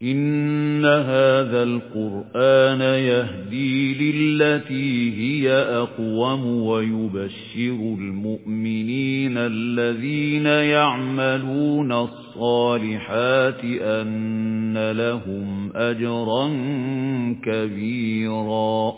إِنَّ هَذَا الْقُرْآنَ يَهْدِي لِلَّتِي هِيَ أَقْوَمُ وَيُبَشِّرُ الْمُؤْمِنِينَ الَّذِينَ يَعْمَلُونَ الصَّالِحَاتِ أَنَّ لَهُمْ أَجْرًا كَبِيرًا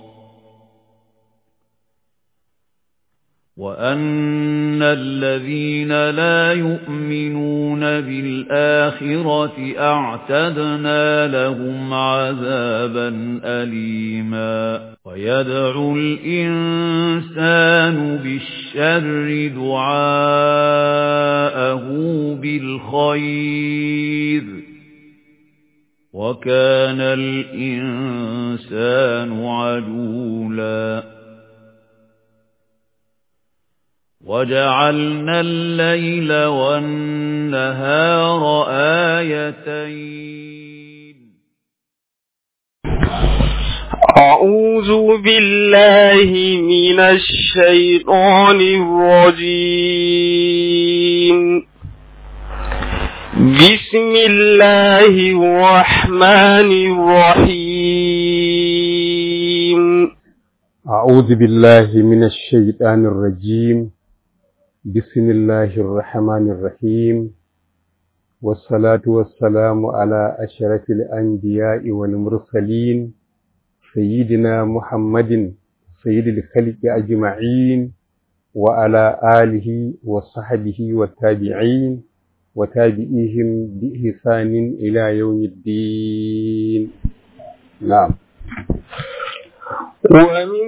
وَأَنَّ الَّذِينَ لَا يُؤْمِنُونَ بِالْآخِرَةِ أَعْتَدْنَا لَهُمْ عَذَابًا أَلِيمًا وَيَدْعُ الْإِنسَانُ بِالشَّرِّ دُعَاءَهُ بِالْخَيْرِ وَكَانَ الْإِنسَانُ عَجُولًا وَجَعَلْنَا اللَّيْلَ وَالنَّهَارَ آيَتَيْنِ أعوذ بالله من الشيطان الرجيم بسم الله الرحمن الرحيم أعوذ بالله من الشيطان الرجيم بسم الله الرحمن الرحيم والصلاة والسلام على أشرف الأنبياء والمرسلين سيدنا محمد سيد الخلق أجمعين وعلى آله وصحبه والتابعين وتابعيهم بإحسان إلى يوم الدين نعم ومن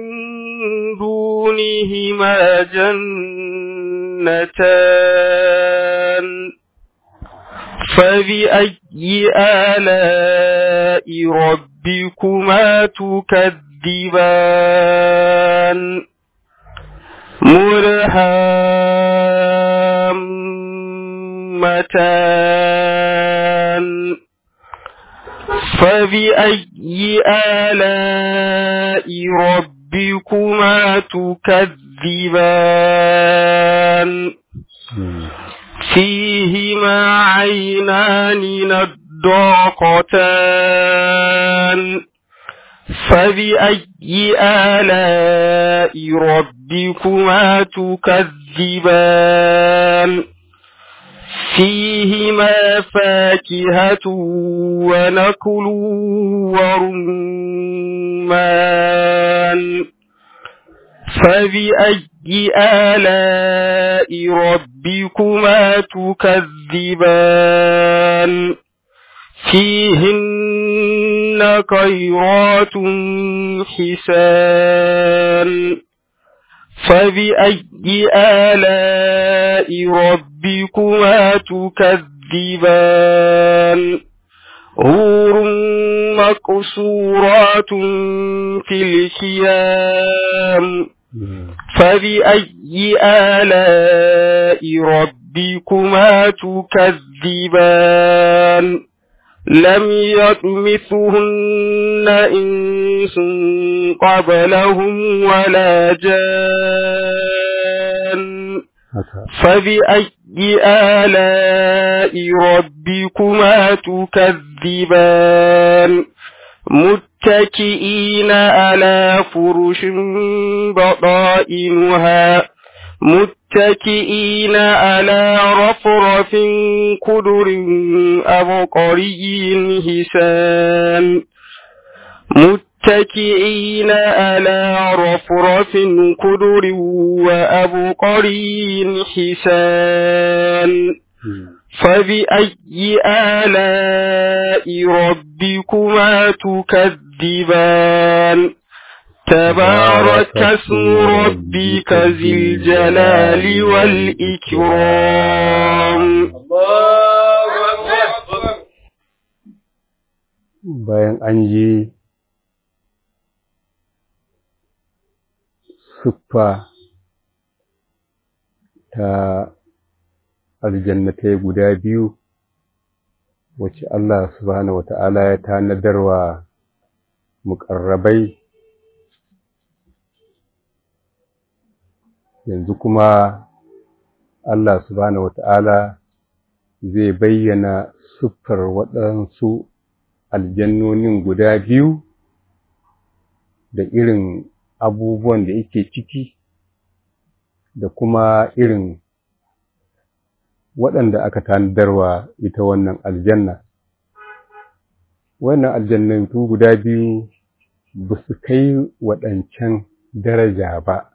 دونهما جنتان فبأي آلاء ربكما تكذبان مرحمتان فبأي آلاء ربكما تكذبان فيهما عينان نضاقتان فبأي آلاء ربكما تكذبان فيهما فاكهة ونكل ورمان فبأي آلاء ربكما تكذبان فيهن خيرات حسان فبأي آلاء ربكما تكذبان هور مقصورات في الخيام فبأي آلاء ربكما تكذبان لم يطمثهن إنس قبلهم ولا جان فبأي آلاء ربكما تكذبان متكئين على فرش بطائنها متكئين على رفرف كدر أبقري حسان متكئين على رفرف كدر وأبقري حسان فبأي آلاء ربكما تكذبان تبارك اسم ربك ذي الجلال والإكرام bayan an yi siffa ta aljannatai guda biyu wacce Allah subhanahu wata'ala ya tanadarwa muƙarrabai yanzu kuma Allah subhanahu wata'ala zai bayyana siffar waɗansu aljannonin guda biyu da irin abubuwan da yake ciki da kuma irin waɗanda aka tanadarwa ita wannan aljanna. Wannan aljannatu guda biyu ba su kai waɗancan daraja ba,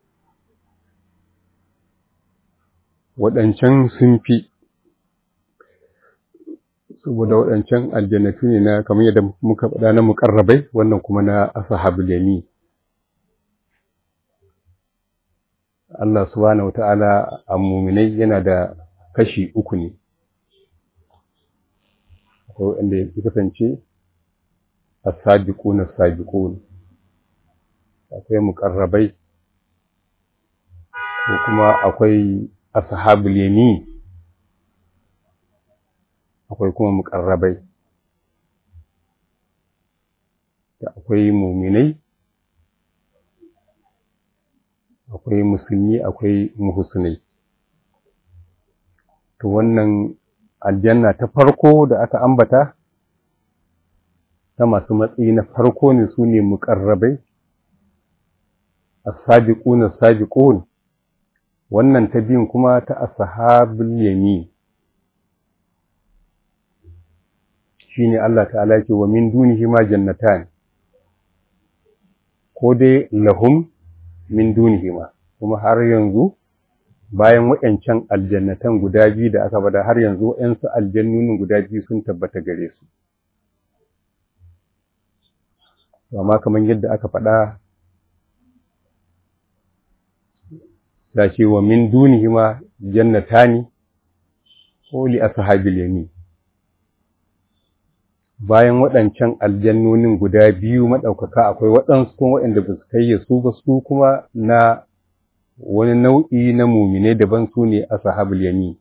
waɗancan sun fi, saboda waɗancan aljannatu ne na kamar yadda muka faɗa na muƙarrabai wannan kuma na asahabul yamin. Allah subhanahu wa ta'ala a muminai yana da kashi uku ne, akwai wanda ya kasance a sabiƙo na sabiƙo akwai muƙarrabai ko kuma akwai ashabul yamin akwai kuma muƙarrabai da akwai muminai akwai musulmi akwai muhusnai to wannan aljanna ta farko da aka ambata ta masu matsayi na farko ne su ne muƙarrabai as-sabiquna as-sabiqun wannan ta biyun kuma ta ashabul yamin shine Allah ta'ala ce wa min dunihi ma jannatan ko dai lahum min dunihima kuma har yanzu bayan waɗancan aljannatan guda biyu da aka bada har yanzu waɗansu aljannunin guda biyu sun tabbata gare su amma kamar yadda aka faɗa da ce wa min dunihima jannatani ko li ashabil yamin bayan waɗancan aljannonin guda biyu maɗaukaka akwai waɗansu kuma waɗanda ba su kai su ba su kuma na wani nau'i na mumine daban su ne ashabul yamin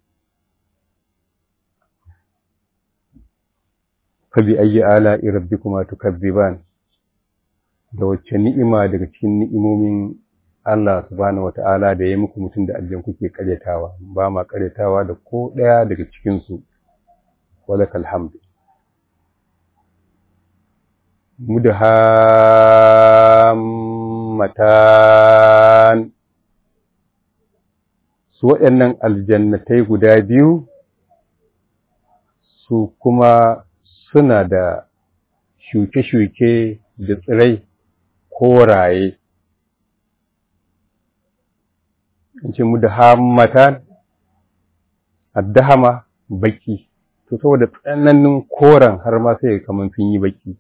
fa bi ayyi ala'i rabbikuma tukazziban da wacce ni'ima daga cikin ni'imomin Allah subhanahu wata'ala da ya muku mutum da aljan kuke karyatawa ba ma karyatawa da ko ɗaya daga cikin su walakal hamd mudhammatan su waɗannan aljannatai guda biyu su kuma suna da shuke-shuke da tsirai koraye in ce mudhammatan addahama baki to saboda tsananin koren har ma sai kamar sun yi baki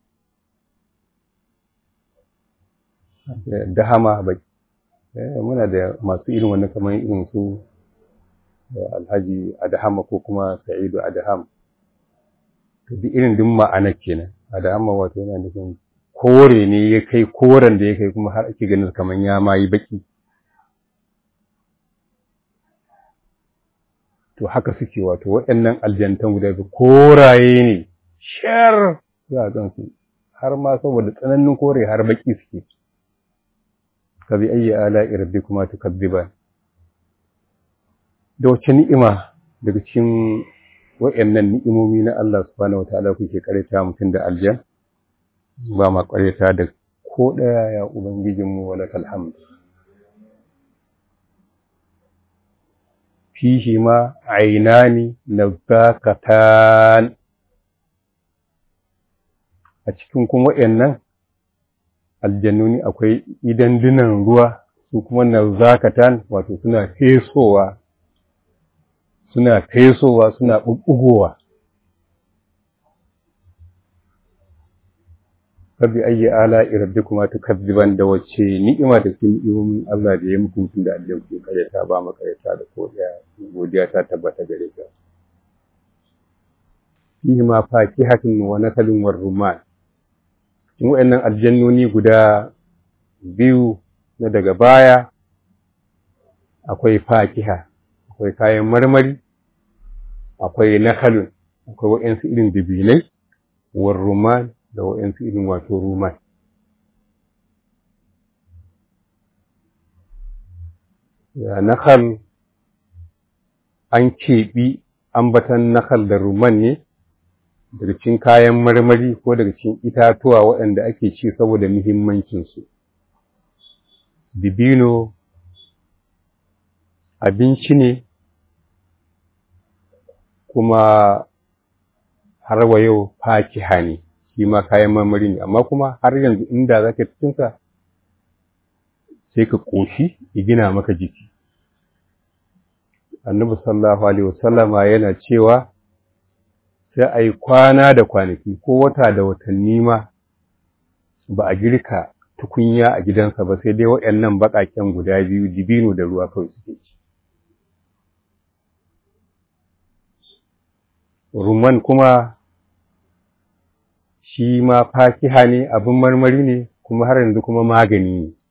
dahama baki muna da masu irin wannan kamar irin su alhaji adahama ko kuma sa'idu adaham to duk irin din ma'ana kenan adahama wato yana nufin kore ne ya kai koren da ya kai kuma har ake ganin kamar ya ma yi baki to haka suke wato waɗannan aljantan guda biyu koraye ne shar za a gansu har ma saboda tsananin kore har baki suke ka bi ayyi ala'i rabbikuma tukadziban da wace ni'ima daga cikin waɗannan ni'imomi na Allah subhanahu wataala kuke karanta mutum da aljan ba ma karanta da ko ɗaya ya ubangijinmu walakal hamd fihi ma ainani nazakatan a cikin kuma waɗannan aljannuni akwai idan dunan ruwa su kuma nazakatan wato suna fesowa suna fesowa suna bubbugowa Rabbi ayyi ala rabbikuma tukazziban da wacce ni'ima da cikin ni'imomin Allah da ya muku mutum da aljan ku karyata ba mu karyata da ko da godiya ta tabbata gare ka fihi ma fakihatun wa nakalun war rumman in wayannan aljannoni guda biyu na daga baya akwai fakiha akwai kayan marmari akwai nakalun akwai wayansu irin dubinai war rumman da waɗansu irin wato ruman. Ya nakal an keɓi ambatan nakal da ruman ne, daga cikin kayan marmari ko daga cikin itatuwa waɗanda ake ci saboda muhimmancinsu. Dibino abinci ne kuma har wa yau fakiha ne, shi ma kayan marmari ne, amma kuma har yanzu inda za ka cikinsa sai ka ƙoshi ya gina maka jiki. Annabi sallallahu Alaihi wasallama yana cewa sai a yi kwana da kwanaki ko wata da watanni ma ba a girka tukunya a gidansa ba sai dai waɗannan baƙaƙen guda biyu dibino da ruwa kawai suke ci. Rumman kuma shi ma fakiha ne abin marmari ne kuma har yanzu kuma magani ne.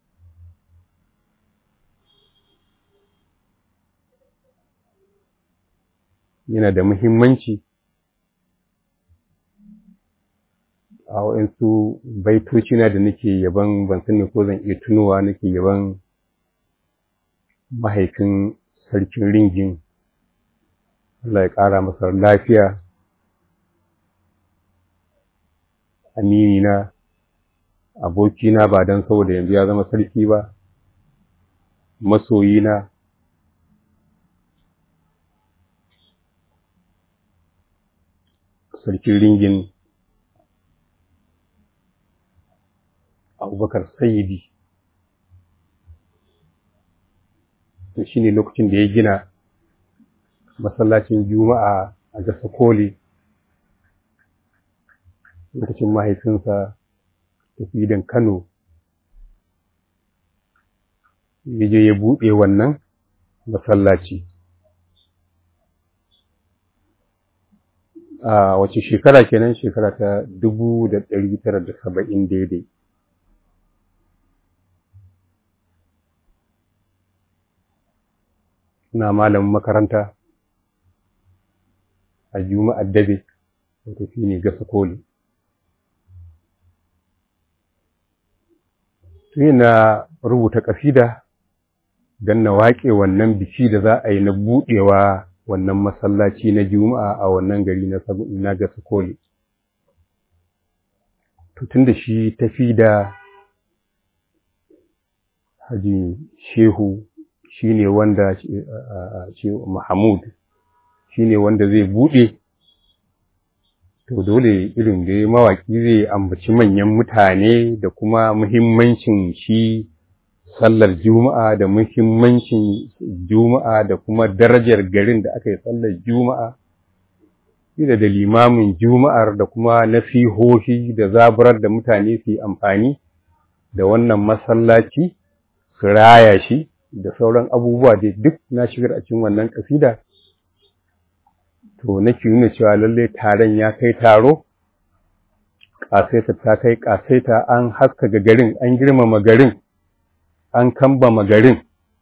Yana da muhimmanci a waɗansu baitoci na da nake yaban ban sani ko zan iya tunowa nake yaban mahaifin sarkin ringin Allah ya ƙara masa lafiya aminina abokina ba don saboda yanzu ya zama sarki ba masoyina sarkin ringin abubakar sayidi to shi ne lokacin da ya gina masallacin juma'a a gasa koli lokacin mahaifinsa tafidan kano ya je ya buɗe wannan masallaci a wace shekara kenan shekara ta dubu da ɗari tara da saba'in daidai na malamin makaranta a juma'ar dabe wato shi ne gasa koli tuni na rubuta ƙasida don na waƙe wannan biki da za a yi na buɗewa wannan masallaci na juma'a a wannan gari na gasa koli tun da shi tafi da haji shehu shi ne wanda Mahmud shi ne wanda zai buɗe to dole irin da mawaƙi zai ambaci manyan mutane da kuma muhimmancin shi sallar juma'a da muhimmancin juma'a da kuma darajar garin da aka yi sallar juma'a da da limamin juma'ar da kuma nasihohi da zaburar da mutane su yi amfani da wannan masallaci su raya shi da sauran abubuwa dai duk na shigar a cikin wannan kasida to nake nuna cewa lalle taron ya kai taro ƙasaita ta kai ƙasaita an haskaka garin an girmama garin an kambama garin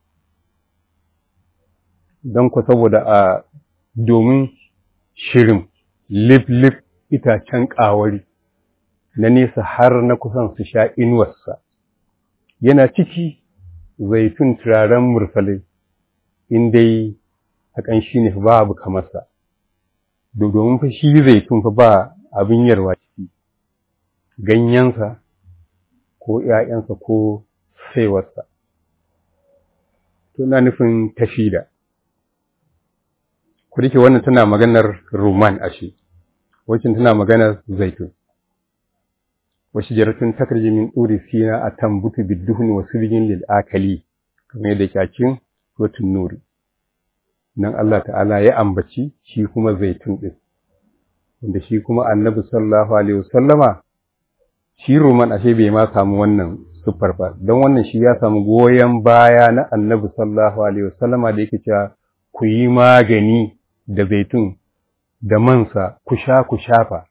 don ku saboda a domin shirin lif-lif itacen ƙawari na nesa har na kusan su sha inuwarsa yana ciki zaitun turaren mursalai in dai a ƙanshi ne babu kamarsa domin fa shi zaitun fa ba abin yarwa ciki ganyensa ko ‘ya'yansa ko saiwarsa tuna nufin tafida ku dake wannan tana maganar roman ashe wacin tana maganar zaitun wasu jaratun takarji min ɗuri sina a tambutu bidduhun wasu rigin lil'akali kamar yadda kyakin rotun nuri nan Allah ta'ala ya ambaci shi kuma zaitun ɗin wanda shi kuma annabi sallallahu alaihi wasallama shi roman ashe bai ma samu wannan siffar ba don wannan shi ya samu goyon baya na annabi sallallahu alaihi wasallama da yake cewa ku yi magani da zaitun da mansa ku sha ku shafa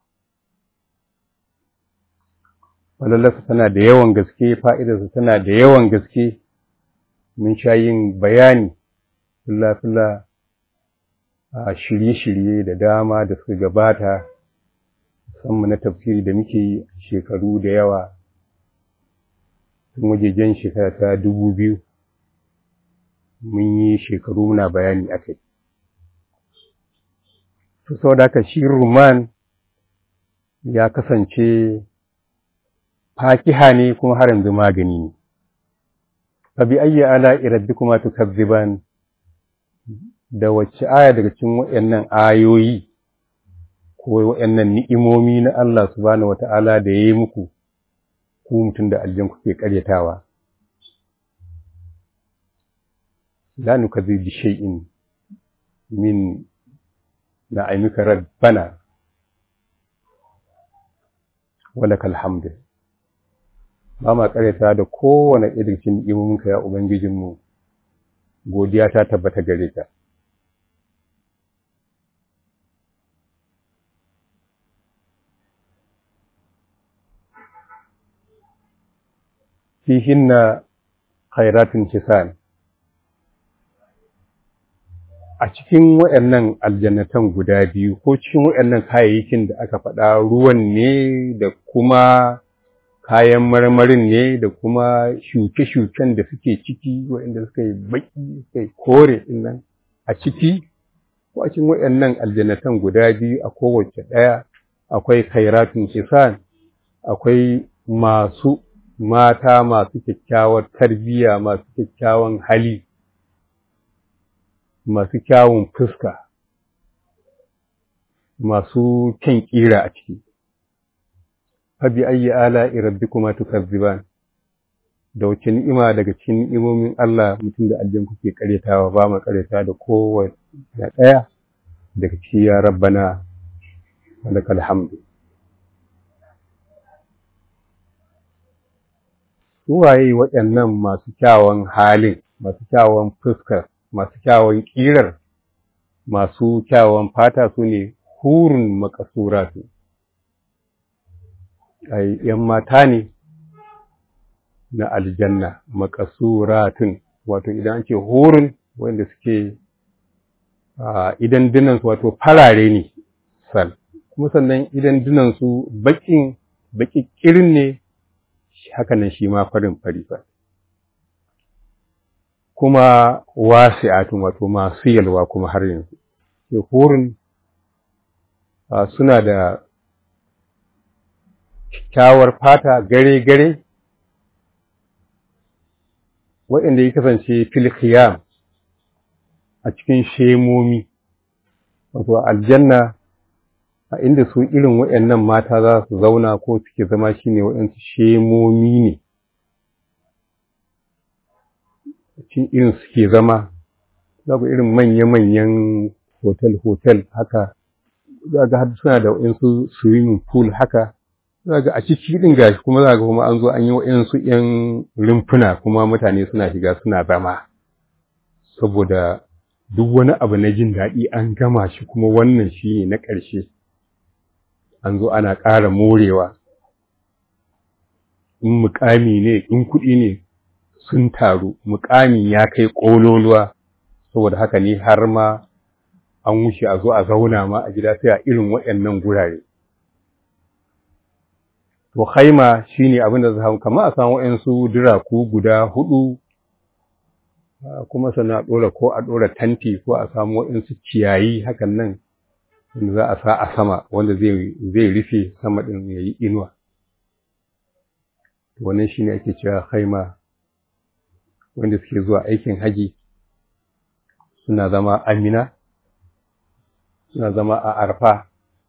falalarsa tana da yawan gaske fa'idarsa tana da yawan gaske mun sha yin bayani fila a shirye-shirye da dama da suka gabata musamman na tafsiri da muke yi shekaru da yawa tun wajejen shekara ta dubu biyu mun yi shekaru muna bayani a kai to saboda haka shi ruman ya kasance fakiha ne kuma har yanzu magani ne fa bi ayyi ala rabbikuma tukazziban da wacce aya daga cikin waɗannan ayoyi ko waɗannan ni'imomi na Allah subhanahu wata'ala da yayi muku ku mutum da aljan kuke karyatawa la nukazzibu bi shay'in min na'imika rabbana walakal hamdu ba ma karyata da kowane irin cikin ni'imominka ya ubangijinmu godiya ta tabbata gare ka fihinna khairatun hisan a cikin waɗannan aljannatan guda biyu ko cikin waɗannan kayayyakin da aka faɗa ruwan ne da kuma kayan marmarin ne da kuma shuke-shuken da suke ciki waɗanda suka yi baƙi suka yi kore nan a ciki ko a cikin waɗannan aljannatan guda biyu a kowace ɗaya akwai khairatun hisan akwai masu mata masu kyakkyawar tarbiyya masu kyakkyawan hali masu kyawun fuska masu kyan ƙira a ciki fabi ayyi ala rabbikuma tukazziban da wace ni'ima daga cikin ni'imomin Allah mutum da aljan kuke karyatawa ba mu karyata da kowace ɗaya daga ciki ya rabbana walakal hamdu suwaye waɗannan masu kyawun halin masu kyawun fuskar masu kyawun ƙirar masu kyawun fata su ne hurun makasuratu ai ‘yan mata ne na aljanna makasuratun wato idan an ce hurun wanda suke idan dinansu wato farare ne sal kuma sannan idan dinansu baƙin baƙiƙirin ne hakanan shi ma farin fari fa kuma wasi'atun wato masu yalwa kuma har yanzu hurin suna da kyakkyawar fata gare-gare waɗanda ya kasance filkhiyam a cikin shemomi wato aljanna a inda su irin waɗannan mata za su zauna ko suke zama shine waɗansu shemomi ne cikin irin suke zama za ku irin manya-manyan hotel-hotel haka za ga har suna da waɗansu swimming pool haka za ga a ciki ɗin gashi kuma za ga kuma an zo an yi waɗansu ‘yan rumfuna kuma mutane suna shiga suna zama saboda duk wani abu na jin daɗi an gama shi kuma wannan shi ne na ƙarshe an zo ana ƙara morewa in mukami ne in kuɗi ne sun taru mukamin ya kai ƙololuwa saboda haka ne har ma an wuce a zo a zauna ma a gida sai a irin waɗannan gurare to haima shine abin da za kamar a samu waɗansu duraku guda hudu kuma sannan a ɗora ko a ɗora tanti ko a samu waɗansu ciyayi hakan nan wanda za a sa a sama wanda zai rufe sama ɗin ya yi inuwa wannan shi ne ake cewa haima wanda suke zuwa aikin haji suna zama amina suna zama a arfa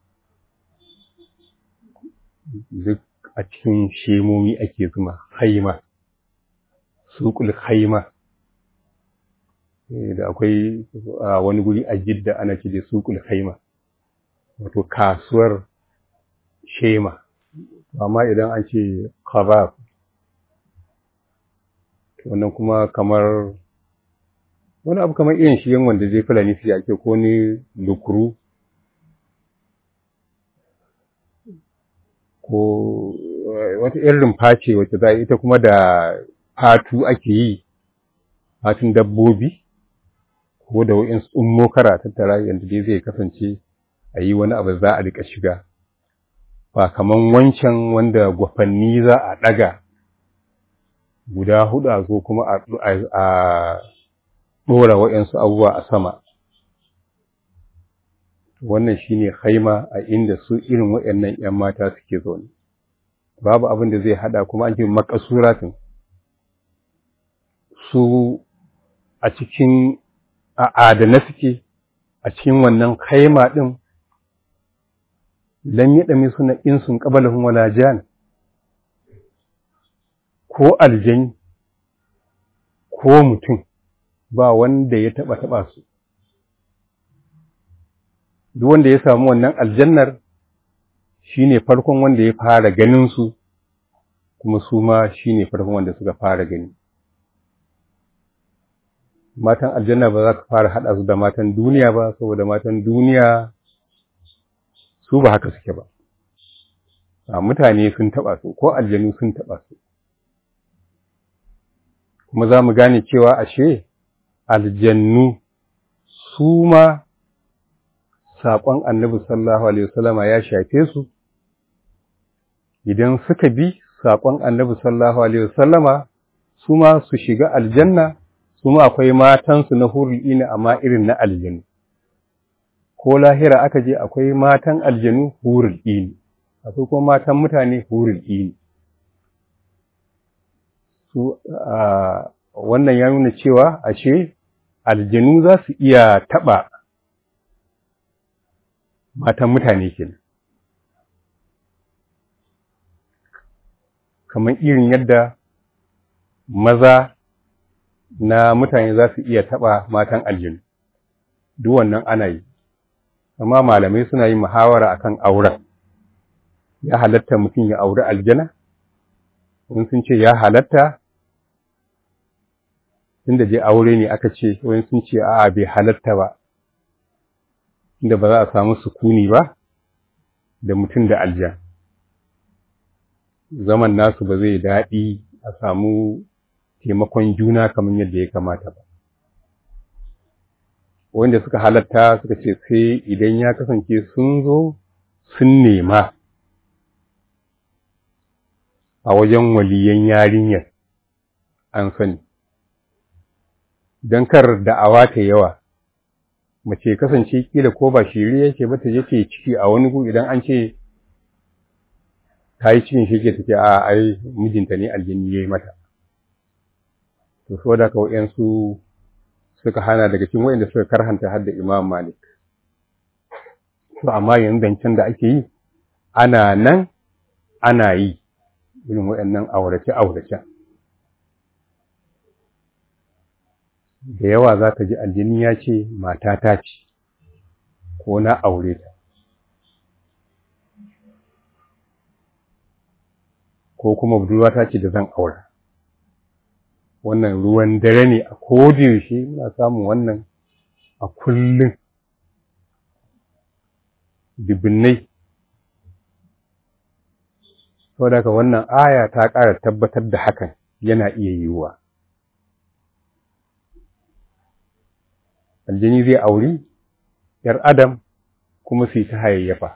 duk a cikin shemomi ake zuma haima suƙul haima da akwai wani guri a jidda ana ce da suƙul haima wato kasuwar shema amma idan an ce khabab wannan kuma kamar wani abu kamar irin shi yan wanda zai fulani su ake ko ni lukuru ko wata irin rumfa ce wacce za ita kuma da fatu ake yi fatun dabbobi ko da wa'in tsummo kara tattara yadda dai zai kasance a yi wani abu za a rika shiga ba kaman wancan wanda gwafanni za a ɗaga guda hudu a zo kuma a ɗora waɗansu abubuwa a sama wannan shine haima a inda su irin waɗannan ‘yan mata suke zaune babu abin da zai hada kuma an ce makasuratin su a cikin a adana suke a cikin wannan haima ɗin lam yi ɗami suna insun ƙabalahun wala jan ko aljani ko mutum ba wanda ya taɓa taɓa su duk wanda ya samu wannan aljannar shi ne farkon wanda ya fara ganin su kuma su ma shi ne farkon wanda suka fara gani matan aljanna ba za ka fara haɗa su da matan duniya ba saboda matan duniya su ba haka suke ba a mutane sun taɓa su ko aljanu sun taɓa su kuma za mu gane cewa ashe aljannu su ma saƙon annabi sallallahu alaihi wasallama ya shafe su idan suka bi saƙon annabi sallallahu alaihi wasallama su ma su shiga aljanna su ma akwai matansu na hurul ina amma irin na aljanu ko lahira aka je akwai matan aljanu hurul ini akwai kuma matan mutane hurul ini su wannan ya nuna cewa ashe aljanu za su iya taɓa matan mutane kenan kamar irin yadda maza na mutane za su iya taɓa matan aljanu duk wannan ana yi amma malamai suna yin muhawara akan auren ya halatta mutum ya auri aljana wani sun ce ya halatta inda je aure ne aka ce wani sun ce a'a bai halatta ba inda ba za a samu sukuni ba da mutum da aljan zaman nasu ba zai daɗi a samu taimakon juna kamar yadda ya kamata ba wanda suka halatta suka ce sai idan ya kasance sun zo sun nema a wajen waliyan yarinyar an sani don kar da'awa ta yawa mace kasance kila ko ba shiri yake ba ta je ta ciki a wani gu idan an ce ta yi cikin shi ke take a ai mijinta ne aljini ya yi mata to so da kawai su suka hana daga cikin wayanda suka karhanta har da imam malik to amma yanzu zancen da ake yi ana nan ana yi irin waɗannan aurace-aurace da yawa za ka ji aljini ya ce matata ce ko na aure ta ko kuma budurwata ce da zan aura wannan ruwan dare ne a yaushe muna samun wannan a kullum dubinnai saboda haka wannan aya ta ƙara tabbatar da hakan yana iya yiwuwa aljini zai auri ‘yar adam kuma su ta hayayyafa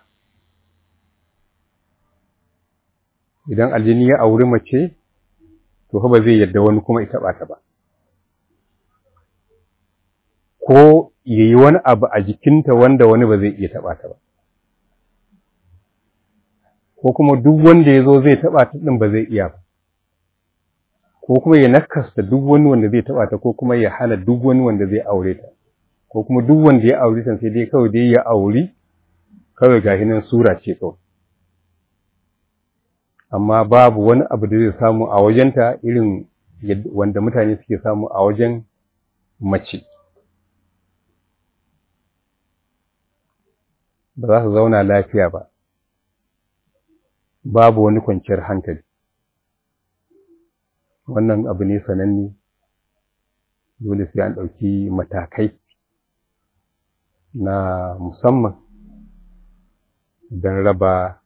idan aljini ya auri mace to ba zai yadda wani kuma ita ɓata ba ko ya yi wani abu a jikinta wanda wani ba zai iya taɓa ta ba ko kuma duk wanda ya zo zai taɓa ta ɗin ba zai iya ba ko kuma ya nakasta duk wani wanda zai taɓa ta ko kuma ya hana duk wani wanda zai aure ta ko kuma duk wanda ya aure ta sai dai kawai dai ya auri kawai gashi nan sura ce kawai amma babu wani abu da zai samu a wajenta irin wanda mutane suke samu a wajen mace ba za su zauna lafiya ba babu wani kwanciyar hankali wannan abu ne sananne dole sai an ɗauki matakai na musamman don raba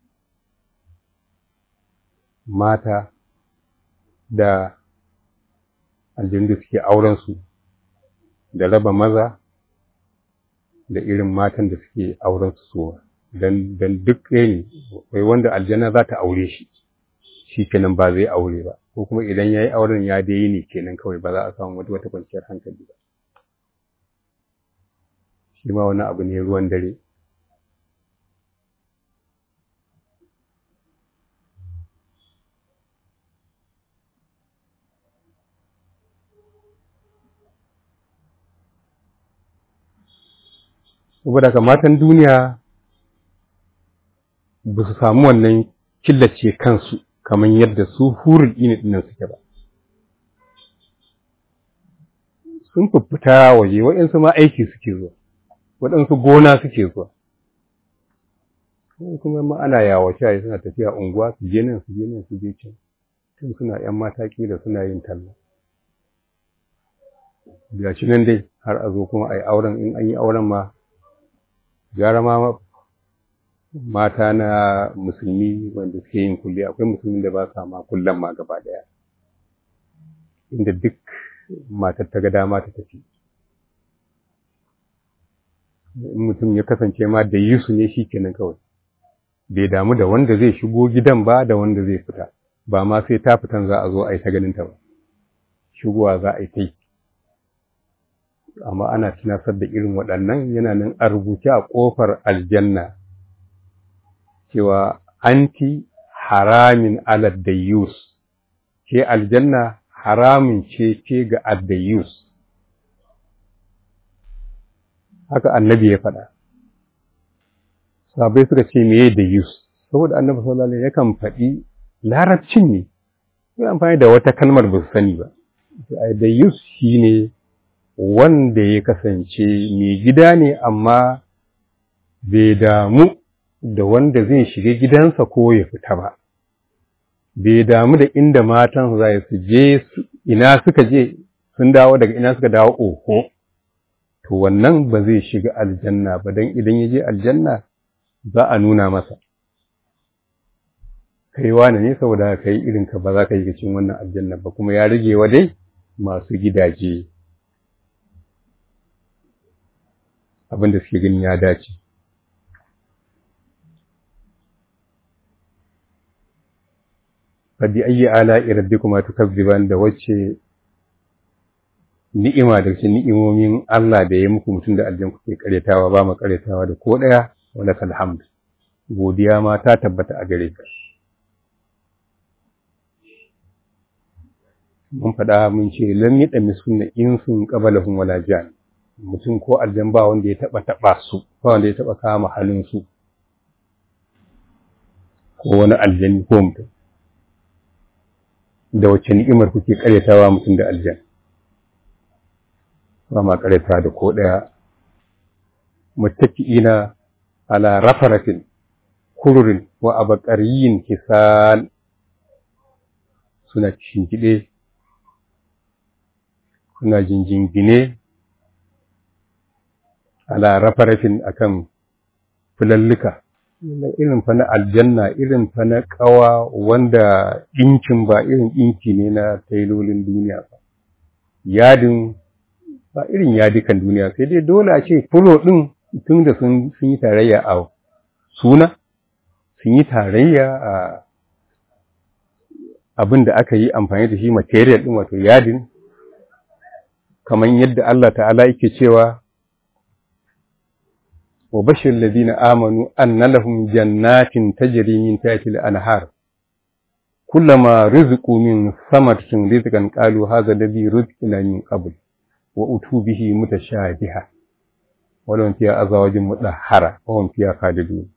mata da aljanu da suke aurensu da raba maza da irin matan da suke aurensu suwa don duk ɗaya ne wai wanda aljanna za ta aure shi shi kenan ba zai aure ba ko kuma idan ya yi auren ya dai ne kenan kawai ba za a samu wata wata kwanciyar hankali ba shi ma wani abu ne ruwan dare saboda ka matan duniya ba su samu wannan killace kansu kamar yadda su hurul ini dinnan suke ba sun fita waje waɗansu ma aiki suke zuwa waɗansu gona suke zuwa kuma ma ana yawace suna tafiya unguwa su je nan su je nan su je can tun suna ‘yan mata da suna yin talla. Ga shi nan dai har a zo kuma a yi auren in an yi auren ma, gara ma mata na musulmi wanda suke yin kulle akwai musulmin da ba sa ma kullen ma gaba daya. Inda duk matar ta ga dama ta tafi. In mutum ya kasance ma da yi su ne shi kenan kawai. Bai damu da wanda zai shigo gidan ba da wanda zai fita. ba ma sai ta fitan za a zo a yi ta ganinta ba shigowa za a yi ta yi amma ana tunasar da irin waɗannan yana nan a rubuce a ƙofar aljanna cewa anti haramin alad dayyus ke aljanna haramin ce ce ga addayyus haka annabi ya faɗa sabai suka ce meye dayyus saboda annabi sallallahu alaihi yakan faɗi larabcin ne sai amfani da wata kalmar ba su sani ba da yus shi ne wanda ya kasance mai gida ne amma bai damu da wanda zai shiga gidansa ko ya fita ba bai damu da inda matan za su je ina suka je sun dawo daga ina suka dawo oho to wannan ba zai shiga aljanna ba don idan ya je aljanna za a nuna masa kai wane ne saboda ka yi irinka ba za ka yi cikin wannan aljanna ba kuma ya rage wa dai masu gidaje abin da suke gani ya dace Fadi ayyi ala rabbikuma tukazziban da wacce ni'ima da cikin ni'imomin Allah da ya muku mutum da aljan kuke karyatawa ba mu karyatawa da ko daya wala kalhamd godiya ma ta tabbata a gare ka mun faɗa mun ce lam yada misunna insun qabalahum wala jan mutum ko aljan ba wanda ya taba taba su ba wanda ya taba kama halin su ko wani aljani ko mutum da wacce ni'imar kuke karyatawa mutum da aljan ba ma karyata da ko daya muttaki'ina ala rafaratin kururin wa abaqariyin kisan suna shingide suna jinjingine ala rafarafin akan fulallika irin fa na aljanna irin fa na kawa wanda ɗinkin ba irin ɗinki ne na tailolin duniya ba yadin ba irin yadikan duniya sai dai dole a ce fulo ɗin tun da sun yi tarayya a suna sun yi tarayya a abin da aka yi amfani da shi material ɗin wato yadin kamar yadda Allah ta'ala yake cewa wa bashir ladina amanu anna lahum jannatin tajri min tahtiha al-anhar kullama rizqu min samaratin rizqan qalu hadha alladhi rizqna min qabl wa utu bihi mutashabiha wa lahum fiha azwajun mudahhara wa hum fiha khalidun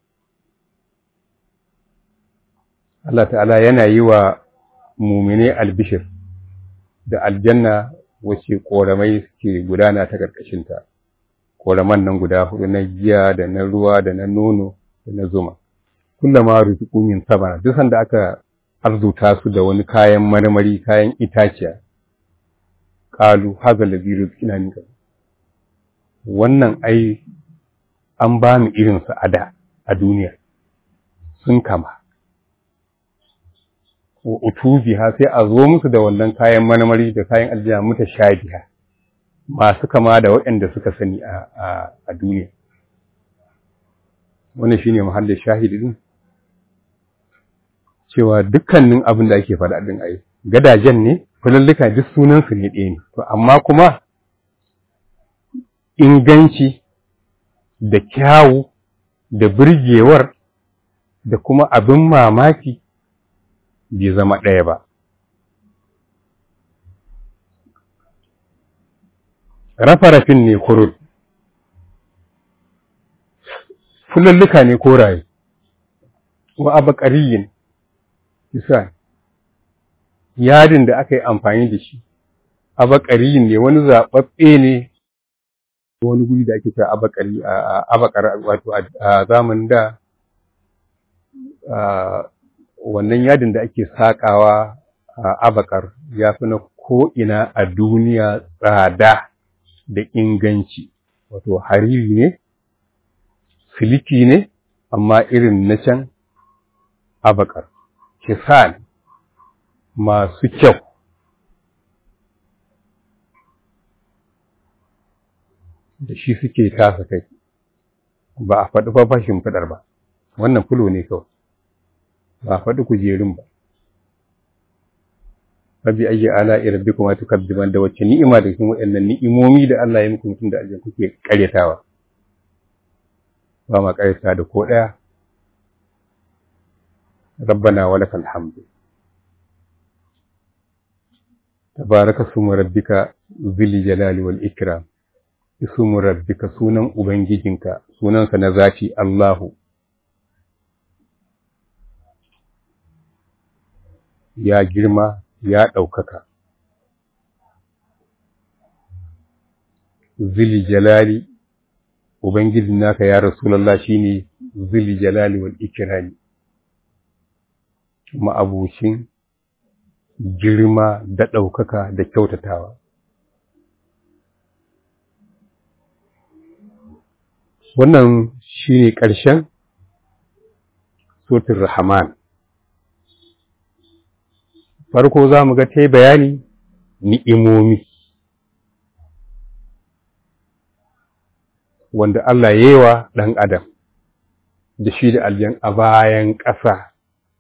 Allah ta'ala yana yi wa mumine albishir da aljanna wacce ƙoramai suke gudana ta ƙarƙashinta, ƙoraman nan guda hudu na giya da na ruwa da na nono da na zuma. Kullum ma rufiƙu min sabana, duk sanda aka arzuta su da wani kayan marmari, kayan itaciya, ƙalu haza labi rizkina min Wannan ai an ba mu irinsa a da a duniya, sun kama. wa utubiha sai a zo musu da wannan kayan marmari da kayan aljiya muta shabiha masu kama da waɗanda suka sani a duniya wannan shine mahallin shahidi din cewa dukkanin abin da ake faɗa din ai gadajen ne fulallika duk sunan su ne ɗaya ne to amma kuma inganci da kyawu da birgewar da kuma abin mamaki bai zama ɗaya ba. Rafarafin ne kurul, fulalluka ne koraye wa abaqariyin isa yadin da aka yi amfani da shi abaqariyin ne wani zababbe ne wani guri da ake cewa abaqari a abaqar wato a zamanin da wannan yadin da ake sakawa a abakar ya fi na ko'ina a duniya tsada da inganci wato hariri ne siliki ne amma irin na can abakar kisan masu kyau da shi suke tasa kai ba a faɗi fafashin fadar ba wannan fulo ne kawai ba a faɗi kujerun ba Rabbi ayyi ala rabbikuma tukazziban da wacce ni'ima da cikin waɗannan ni'imomi da Allah ya muku mutum da aljan kuke karyatawa ba ma karyata da ko ɗaya rabbana wa lakal hamdu tabaraka sumu rabbika zil jalali wal ikram ismu rabbika sunan ubangijinka sunansa na zati Allahu ya girma ya ɗaukaka. Zili jalali, Ubangijin naka ya Rasulallah shi ne zili jalali wal ikirani, ma'abucin girma da ɗaukaka da kyautatawa. Wannan shi ne ƙarshen Sotin Rahman. farko za mu ga ta bayani ni'imomi wanda Allah ya yi wa ɗan adam da shi da aljan a bayan ƙasa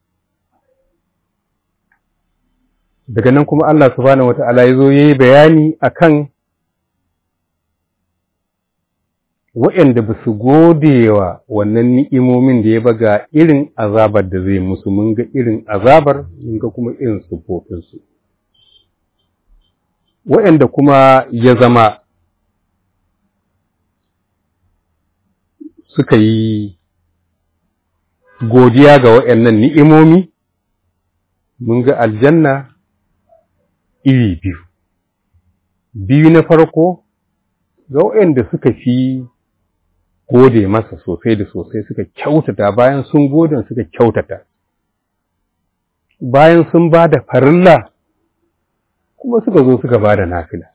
daga nan kuma Allah subhanahu wata'ala ya zo ya yi bayani a kan waɗanda ba su gode wa wannan ni'imomin da ya baga irin azabar da zai musu mun ga irin azabar mun ga kuma irin siffofinsu waɗanda kuma ya zama suka yi godiya ga waɗannan ni'imomi mun ga aljanna iri biyu biyu na farko ga waɗanda suka fi gode masa sosai da sosai suka kyautata bayan sun gode suka kyautata bayan sun ba da farilla kuma suka zo suka ba da nafila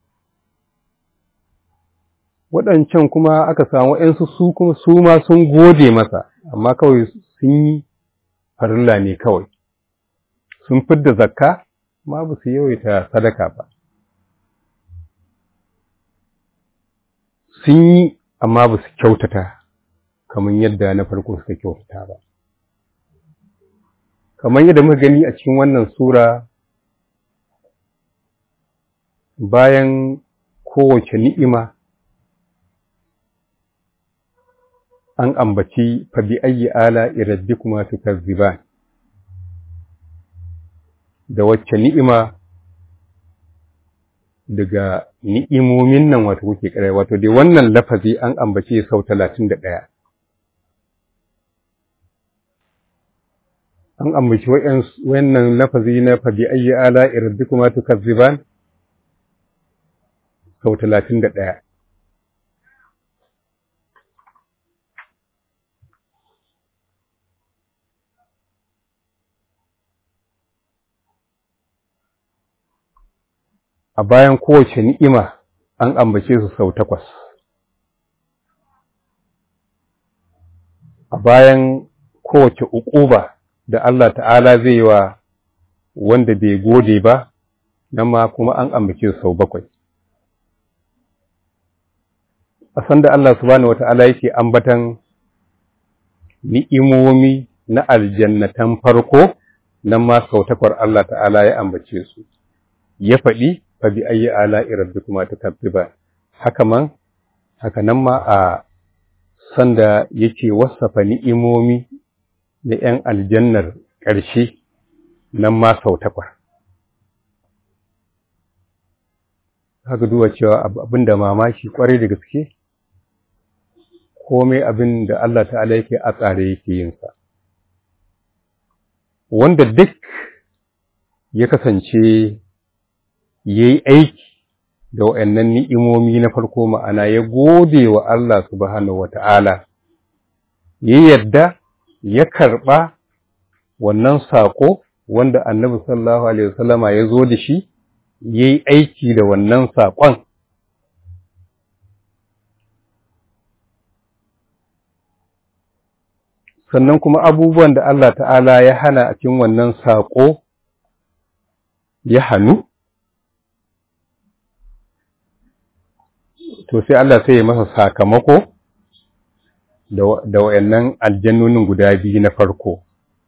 waɗancan kuma aka samu ‘yansu su kuma su ma sun gode masa amma kawai sun yi farilla ne kawai sun fidda zakka ma ba su yawaita sadaka ba sun yi amma ba su kyautata kamar yadda na farko suka kyautata ba. Kamar yadda muka gani a cikin wannan Sura bayan kowace ni'ima an ambaci fabi ayyi ala irabbi kuma su kazziba da wacce ni'ima daga ni'imomin nan wato kuke kare wato dai wannan lafazi an ambace sau talatin da ɗaya. An ambaci wannan lafazi na fabi ayyi ala irabbi kuma tukazziban sau talatin da ɗaya. a bayan kowace ni'ima an ambace su sau takwas. A bayan kowace uquba da Allah ta'ala zai yi wa wanda bai gode ba, nan ma kuma an ambace su sau bakwai. A sanda Allah subhanahu wata'ala yake ambatan ni'imomi na aljannatan farko, nan ma sau takwar Allah ta'ala ya ambace su. Ya faɗi fa bi ayyi ala'i rabbikuma tukazziban haka man haka nan ma a sanda yake wasafa ni'imomi na ‘yan aljannar ƙarshe nan ma sau takwas. Haka duba cewa abin da mamaki ƙwarai da gaske, komai abin da Allah ta'ala yake a tsare yake yinsa wanda duk ya kasance ya yi aiki da wa'annan ni'imomi na farko ma'ana ya gode wa Allah subhanahu wata'ala ya yadda ya karɓa wannan saƙo wanda annabi sallallahu alaihi wasallama ya zo da shi ya yi aiki da wannan saƙon sannan kuma abubuwan da Allah ta'ala ya hana a cikin wannan saƙo ya hannu to sai Allah sai ya masa sakamako da wayannan aljannonin guda biyu na farko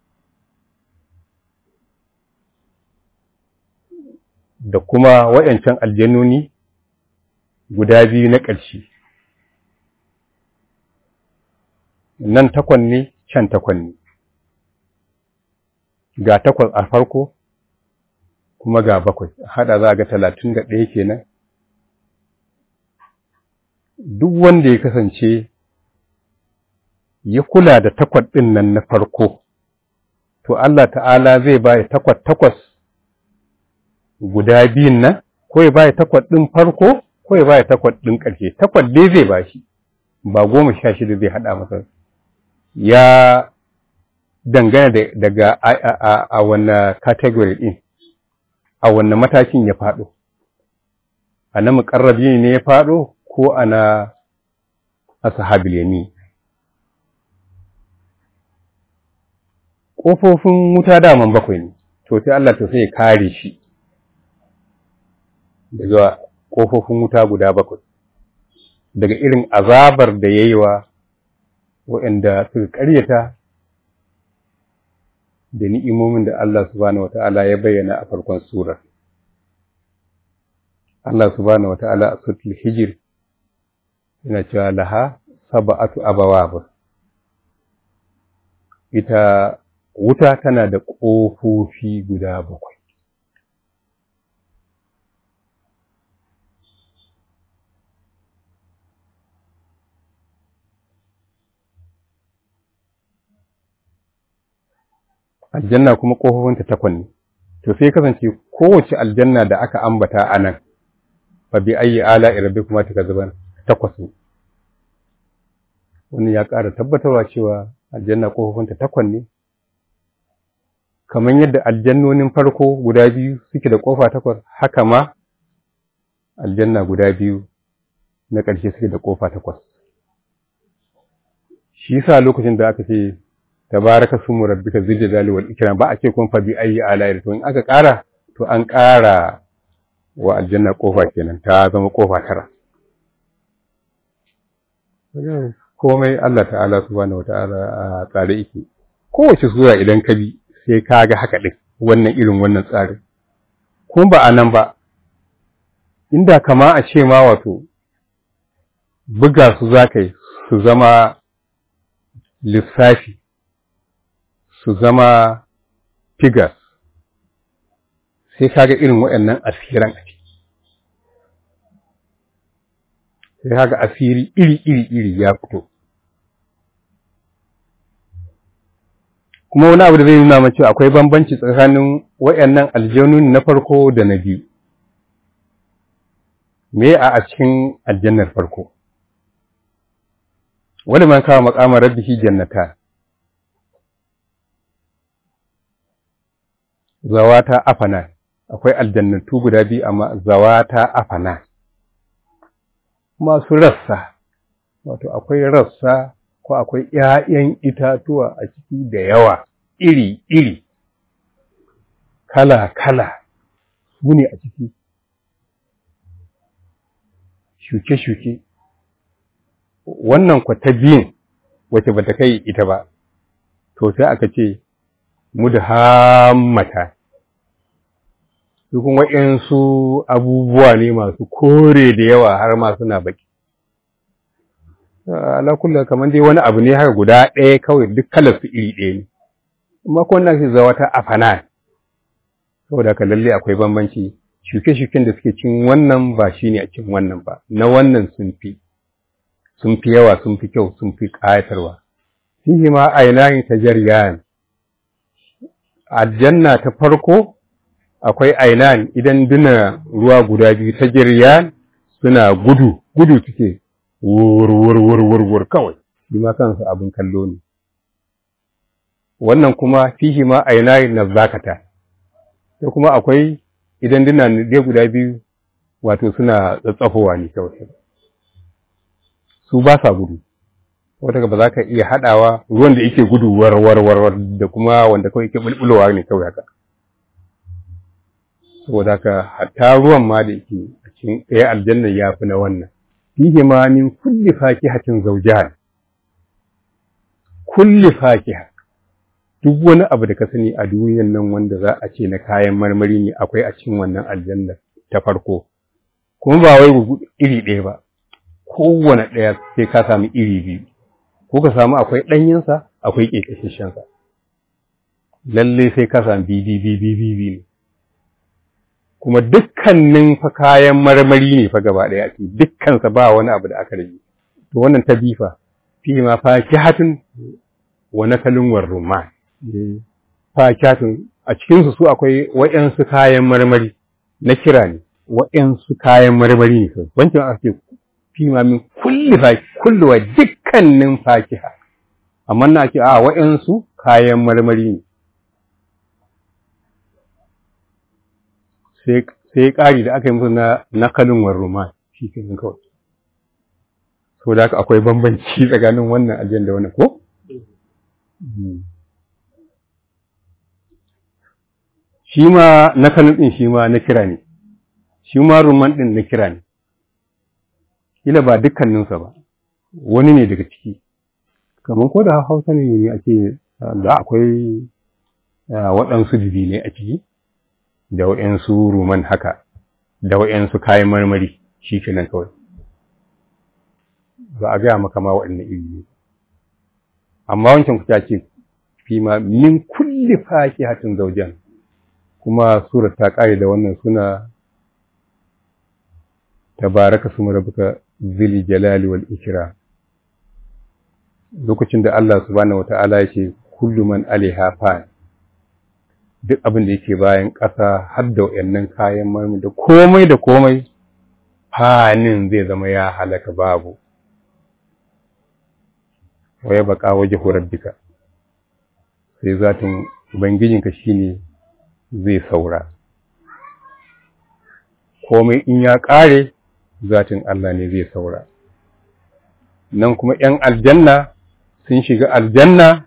da kuma wayancan aljannoni guda biyu na ƙarshe nan takwan ne can takwan ne ga takwas a farko kuma ga bakwai hada za a ga talatin da ɗaya kenan duk wanda ya kasance ya kula da takwas ɗin nan na farko to Allah ta'ala zai baya takwas takwas guda biyun nan ko ya baya takwas ɗin farko ko ya baya takwas ɗin ƙarshe takwas dai zai ba shi ba goma sha shida zai haɗa masa ya dangana daga a wanne category ɗin a wanne matakin ya faɗo a na muƙarrabi ne ya faɗo ko a na ashabil yamin ƙofofin wuta daman bakwai ne to sai Allah to sai ya kare shi daga ƙofofin wuta guda bakwai daga irin azabar da ya yi wa waɗanda suka ƙaryata da ni'imomin da Allah subhanahu wata'ala ya bayyana a farkon surar. Allah subhanahu wata'ala a sutul hijir yana cewa laha saba'atu abawab ita wuta tana da ƙofofi guda bakwai. aljanna kuma ƙofofinta takwan ne to sai kasance kowace aljanna da aka ambata a nan fa bi ayi ala irabbi kuma ta zuban takwas ne wannan ya ƙara tabbatarwa cewa aljanna ƙofofinta takwan ne kamar yadda aljannonin farko guda biyu suke da ƙofa takwas haka ma aljanna guda biyu na ƙarshe suke da ƙofa takwas shi yasa lokacin da aka ce tabaraka sumu rabbika zil jalali wal ikram ba a ce kun fa bi ayi ala to in aka ƙara to an ƙara wa aljanna kofa kenan ta zama kofa tara komai Allah ta'ala subhanahu wata'ala a tsare yake kowace sura idan ka bi sai ka ga haka din wannan irin wannan tsarin kuma ba a nan ba inda kama a ce ma wato buga su za ka yi su zama lissafi su zama figures sai kaga irin waɗannan asiran a ciki sai kaga asiri iri iri iri ya fito kuma wani abu da zai nuna mace akwai bambanci tsakanin waɗannan aljanun na farko da na biyu me a a cikin aljannar farko wani man kawo makamar rabbihi jannata zawata afana akwai aljannatu guda biyu amma zawata afana masu rassa wato akwai rassa ko akwai ‘ya'yan itatuwa a ciki da yawa iri-iri kala-kala su ne a ciki shuke-shuke wannan kwata biyun wace ba ta kai ita ba to sai aka ce mudhammata su kuma waɗansu abubuwa ne masu kore da yawa har ma suna baki ala kullu kamar dai wani abu ne haka guda ɗaya kawai duk kalar su iri ɗaya ne amma ko wannan shi zawa ta afana saboda ka lalle akwai bambanci shuke-shuken da suke cin wannan ba shine a cin wannan ba na wannan sun fi sun fi yawa sun fi kyau sun fi ƙayatarwa fihi ma ainahin tajariyan aljanna ta farko akwai ainan idan duna ruwa guda biyu tajariyan suna gudu gudu suke wur wur wur wur wur kawai shi ma kansu abin kallo ne wannan kuma fihi ma ainahin nazakata sai kuma akwai idan duna dai guda biyu wato suna tsatsafowa ne kawai su ba sa gudu wata ba za ka iya haɗawa ruwan da yake gudu warwarwarwar da kuma wanda kawai yake bulbulowa ne kawai haka saboda haka hatta ruwan ma da yake a cikin ɗaya aljanna ya fi na wannan fihi ma min kulli fakihatin zawjan kulli fakiha duk wani abu da ka sani a duniyan nan wanda za a ce na kayan marmari ne akwai a cikin wannan aljanna ta farko kuma ba wai iri ɗaya ba kowane ɗaya sai ka samu iri biyu ko ka samu akwai ɗanyensa akwai ƙeƙashishensa lalle sai ka samu bibi ne kuma dukkanin fa kayan marmari ne fa gaba ɗaya ake dukkansa ba wani abu da aka rage to wannan ta bifa fi ma fakihatun wa nakalin war rumman fakihatun a cikinsu su akwai waɗansu kayan marmari na kira ne waɗansu kayan marmari ne kawai wancan aka ce fi ma min kulli faki kulli wa dukkanin fakiha amma na ce a waɗansu kayan marmari ne sai ƙari da aka yi musu na nakalin war rumman shi ke kawai so da haka akwai bambanci tsakanin wannan ajiyar da wannan ko? Shi ma na kanin ɗin shi ma na kira ne, shi ma rumman ɗin na kira ne, kila ba dukkaninsa ba, wani ne daga ciki, kamar ko da hausa ne ake da akwai waɗansu ne a ciki, da waɗansu ruman haka, da waɗansu kayan marmari shi kenan kawai. ba a gaya maka ma waɗannan iri ne amma wancan kuta ce fi ma min kulli fakihatin zawjan kuma surar ta ƙare da wannan suna tabaraka suma rabbuka zil jalali wal ikram lokacin da Allah subhanahu wata'ala yake kullu man alaiha fan duk abin da yake bayan ƙasa har da wayannan kayan marmi da komai da komai fanin zai zama ya halaka babu wa ya baka waje rabbika sai zatin ubangijinka shine zai saura komai in ya ƙare zatin Allah ne zai saura nan kuma ‘yan aljanna sun shiga aljanna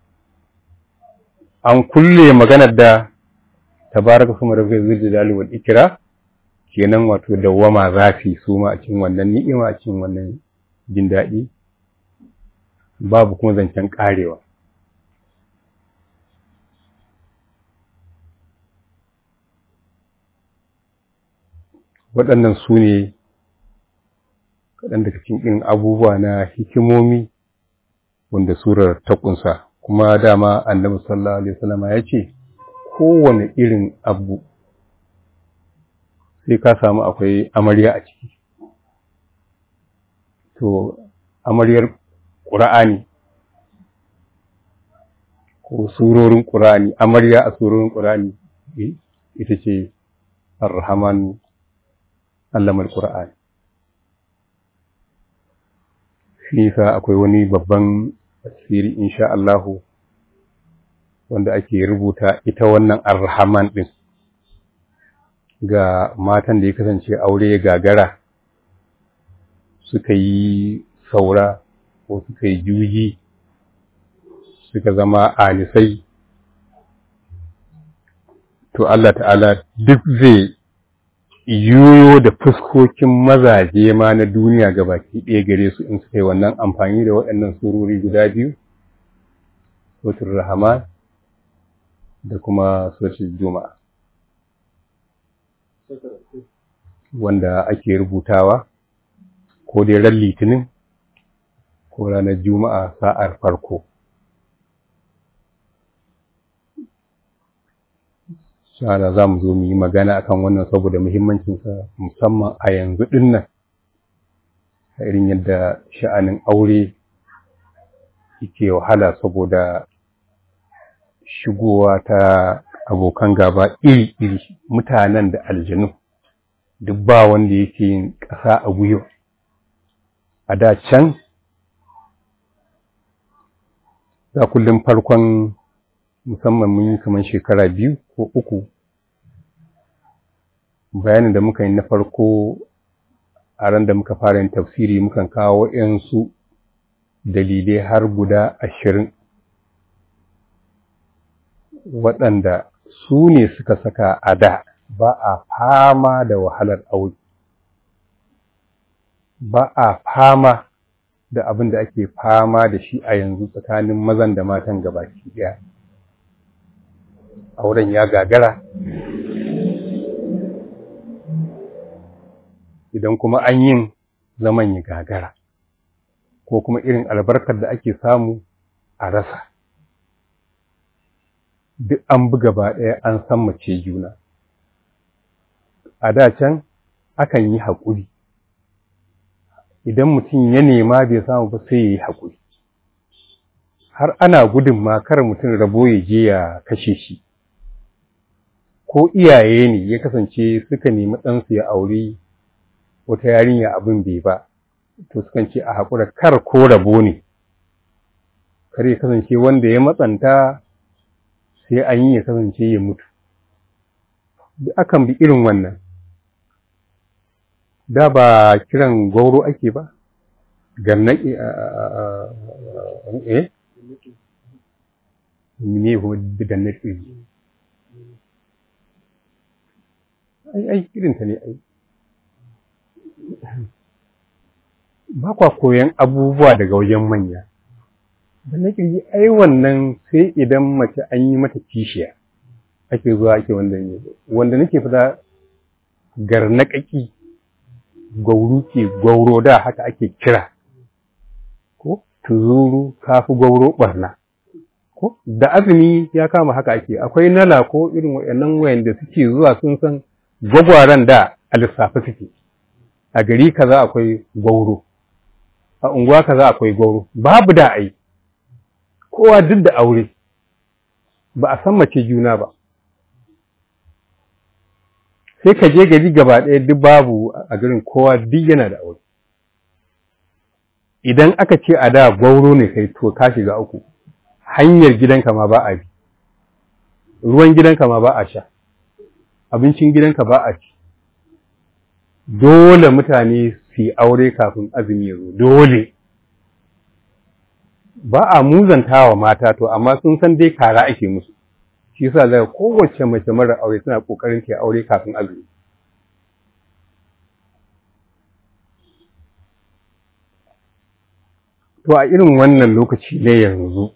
an kulle maganar da tabaraka kuma rabbi zul wal ikra kenan wato dawwama zafi su ma a cikin wannan ni'ima a cikin wannan jin daɗi babu kuma zancen ƙarewa. Waɗannan su ne kaɗan daga cikin abubuwa na hikimomi wanda surar ta ƙunsa, kuma dama annabi sallallahu Alaihi wasallama ya ce, kowane irin abu sai ka samu akwai amarya a ciki. To, amaryar ƙura'ani ko surorin ƙura'ani amarya a surorin ƙura'ani ita ce arhaman allamar ƙura'ani nisa akwai wani babban asiri insha Allahu wanda ake rubuta ita wannan arhaman ɗin ga matan da ya kasance aure gagara suka yi saura ko suka yi juji suka zama anisai to Allah ta'ala duk zai yoyo da fuskokin mazaje ma na duniya ga baki ɗaya gare su in suka yi wannan amfani da waɗannan surori guda biyu sotul rahama da kuma sotul juma'a wanda ake rubutawa ko dai ran litinin ko ranar juma'a sa'ar farko shara za mu zo mu yi magana akan wannan saboda muhimmancinsa musamman a yanzu ɗin nan irin yadda sha'anin aure yake wahala saboda shigowa ta abokan gaba iri-iri mutanen da aljanu duk ba wanda yake yin ƙasa a gwiwa a da can za kullum farkon musamman mun yi kamar shekara biyu ko uku bayanin da muka yi na farko a ran da muka fara yin tafsiri mukan kawo yansu dalilai har guda ashirin waɗanda su ne suka saka a da ba a fama da wahalar aure ba a fama da abin da ake fama da shi a yanzu tsakanin mazan da matan gabaki ɗaya auren ya gagara idan kuma an yin zaman ya gagara ko kuma irin albarkar da ake samu a rasa duk an buga ba ɗaya an san mace juna a da can akan yi haƙuri idan mutum ya nema bai samu ba sai ya yi haƙuri har ana gudun ma kar mutum rabo ya je ya kashe shi ko iyaye ne ya kasance suka nemi ɗansu ya aure wata yarinya abin bai ba to sukan ce a haƙura kar ko rabo ne kar ya kasance wanda ya matsanta sai an yi ya kasance ya mutu duk akan bi irin wannan da ba kiran gauro ake ba gannaki a eh ne ko gannaki ai ai irin ta ne ai ba kwa koyan abubuwa daga wajen manya gannaki ai wannan sai idan mace an yi mata kishiya ake zuwa ake wanda ne wanda nake fada garnaƙaƙi gauru ke gauro da haka ake kira ko tuzuru kafi gauro barna ko da azumi ya kama haka ake akwai nala ko irin wayannan wayanda suke zuwa sun san gwagwaran da a lissafi suke a gari kaza akwai gauro a unguwa kaza akwai gauro babu da ai kowa duk da aure ba a san mace juna ba sai ka je gari gaba ɗaya duk babu a garin kowa duk yana da aure idan aka ce a da gwauro ne kai to ka shiga uku hanyar gidanka ma ba a bi ruwan gidanka ma ba a sha abincin gidanka ba a ci dole mutane su yi aure kafin azumi ya zo dole ba a muzantawa mata to amma sun san dai kara ake musu shi yasa daga kowace mace mara aure tana kokarin ta aure kafin azumi to a irin wannan lokaci ne yanzu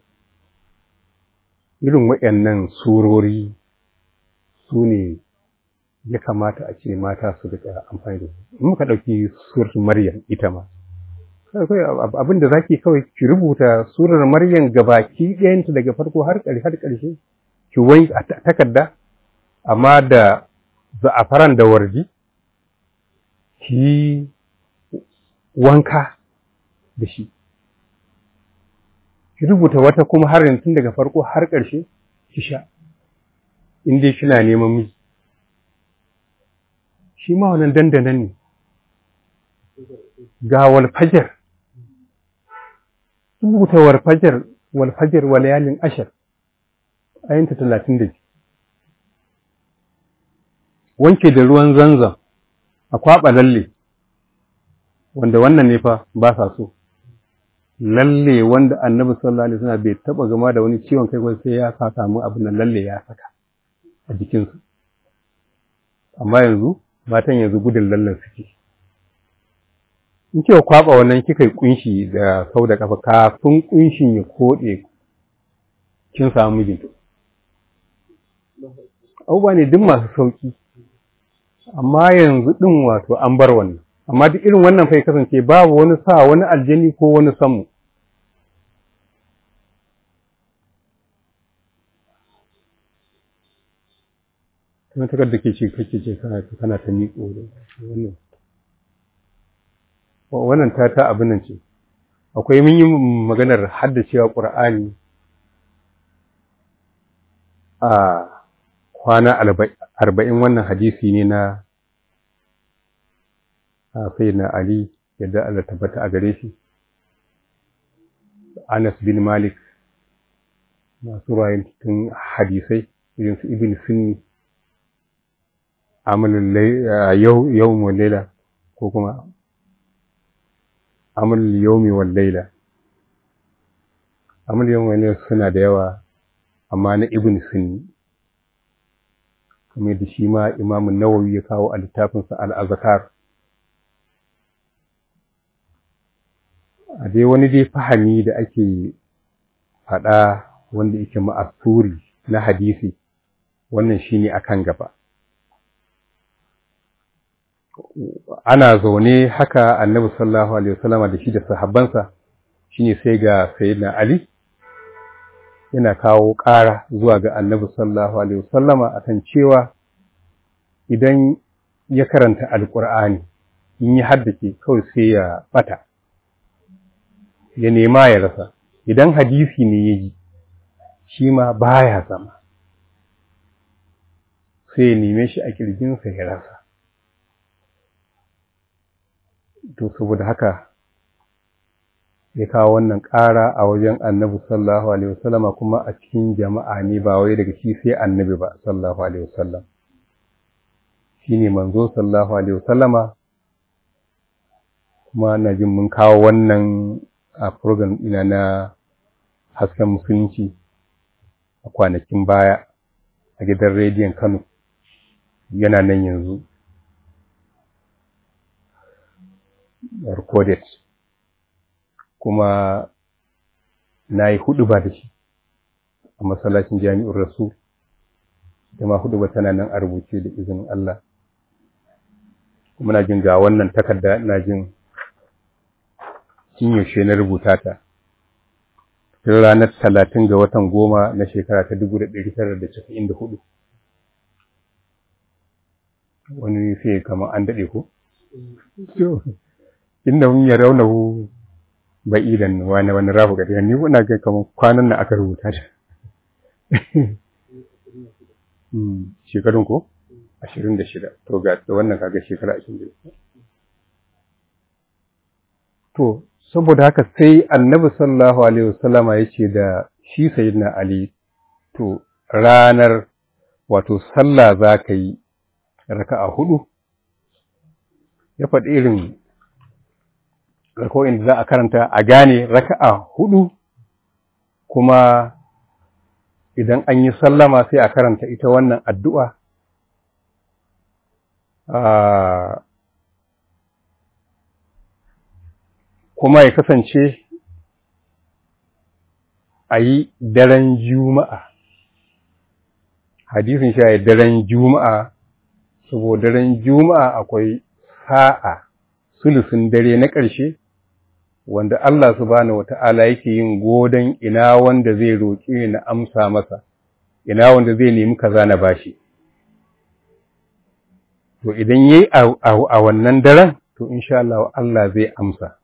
irin waɗannan surori su ne ya kamata a ce mata su rika amfani da su in muka ɗauki surar maryam ita ma abin da zaki kawai ki rubuta surar maryam gabaki ɗayanta daga farko har ƙarshe har ƙarshe ki wai a takarda amma da za'afaran da warji ki wanka da shi ki rubuta wata kuma har tun daga farko har ƙarshe ki sha in dai kina neman miji shi ma wannan dandanan ne ga walfajar rubuta walfajar walfajar walayalin ashar ayinta talatin da wanke da ruwan zanzan a kwaɓa lalle wanda wannan ne fa ba sa so lalle wanda annabi sallallahu alaihi wasallam bai taba gama da wani ciwon kai sai ya sa samu abin nan lalle ya saka a jikinsu amma yanzu matan yanzu gudun lallen suke in ce kwaba wannan kika yi kunshi da sau da kafa kafin kunshin ya koɗe kin samu mijinta abubuwa ne duk masu sauki amma yanzu ɗin wato an bar wannan amma duk irin wannan fa kasance babu wani sa wani aljani ko wani samu kuma takar da ke ce kake ce kana kana ta miƙo da wannan wannan ta ta abin nan ce akwai mun yi maganar haddacewa ƙur'ani a kwana arba'in wannan hadisi ne na sai na Ali yadda Allah tabbata a gare shi Anas bin Malik masu tun hadisai irin su Ibn Sunni amalin yau yau laila ko kuma amalin yaumi wal laila amalin yaumi wal laila suna da yawa amma na Ibn Sunni kamar da shi ma Imam Nawawi ya kawo a littafinsa Al-Azkar a dai wani dai fahami da ake faɗa wanda yake ma'asuri na hadisi wannan shine akan gaba ana zaune haka annabi sallallahu alaihi wasallama da shi da sahabbansa shine sai ga sayyidina ali yana kawo ƙara zuwa ga annabi sallallahu alaihi wasallama akan cewa idan ya karanta alqur'ani in ya haddace kawai sai ya bata ya nema ya rasa idan hadisi ne ya ji shi ma baya zama sai ya neme shi a kirjinsa ya rasa to saboda haka ya kawo wannan ƙara a wajen annabi sallallahu alaihi wasallama kuma a cikin jama'a ne ba wai daga shi sai annabi ba sallallahu alaihi wasallam shine manzo sallallahu alaihi wasallama kuma na jin mun kawo wannan a program ina na hasken musulunci a kwanakin baya a gidan rediyon Kano yana nan yanzu recorded kuma na yi hudu ba da shi a masallacin jami'ar rasul da ma hudu ba tana nan a rubuce da izinin Allah kuma na jin ga wannan takarda na jin tun yaushe na rubuta ta tun ranar talatin ga watan goma na shekara ta dubu da ɗari tara da casa'in da hudu wani sai kamar an daɗe ko inda mun ya raunahu ba idan wani wani rafu ga ni kuna ga kamar kwanan na aka rubuta ta shekarun ko ashirin da shida to ga wannan kaga shekara ashirin da shida to saboda haka sai annabi sallallahu alaihi wasallama ya ce da shi sayyidina ali to ranar wato sallah za ka yi raka'a hudu ya faɗi irin rako'in da za a karanta a gane raka'a hudu kuma idan an yi sallama sai a karanta ita wannan addu'a kuma ya kasance a yi daren juma'a hadisin sha daren juma'a saboda daren juma'a akwai sa'a sulusun dare na ƙarshe wanda Allah subhanahu wata'ala yake yin godon ina wanda zai roƙe na amsa masa ina wanda zai nemi kaza na bashi to idan yayi a wannan daren to insha Allah Allah zai amsa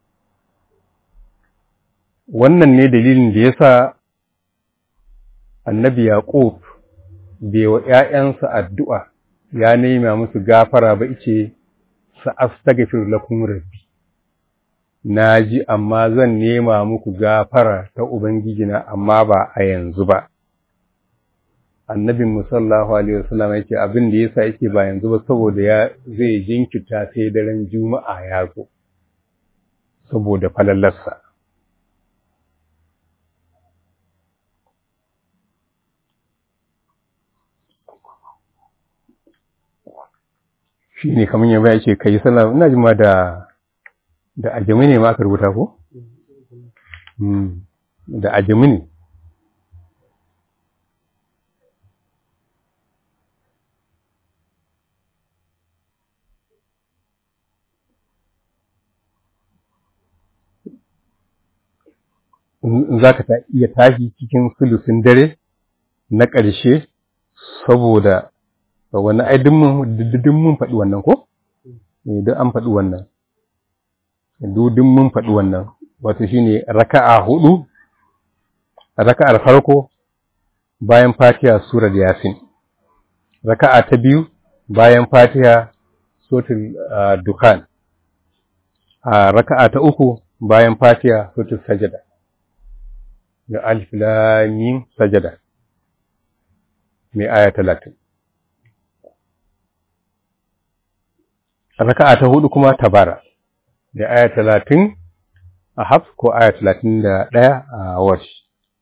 wannan ne dalilin da yasa annabi Yaqub bai wa ƴaƴansa addu'a ya nema musu gafara ba ice sa astaghfir lakum rabbi naji amma zan nema muku gafara ta ubangijina amma ba a yanzu ba annabin musallahu alaihi wasallam yake abin da yasa yake ba yanzu ba saboda ya zai jinkirta sai daren juma'a ya zo saboda falallarsa shi ne kamar yaba ya ce ka yi sallah ina jin ma da da ajami ne ma aka rubuta ko? da ajami ne za ka iya tashi cikin sulusin dare na ƙarshe saboda wani ai duk mun faɗi wannan ko? duk an faɗi wannan dudin mun faɗi wannan wato shine raka'a hudu raka'ar farko bayan fatiha surar yasin raka'a ta biyu bayan fatiha suratul dukan a raka'a ta uku bayan fatiha suratul sajada da alif lam mim sajada mai aya 30 raka'a ta hudu kuma tabara da aya 30 a hafs ko aya 31 a warsh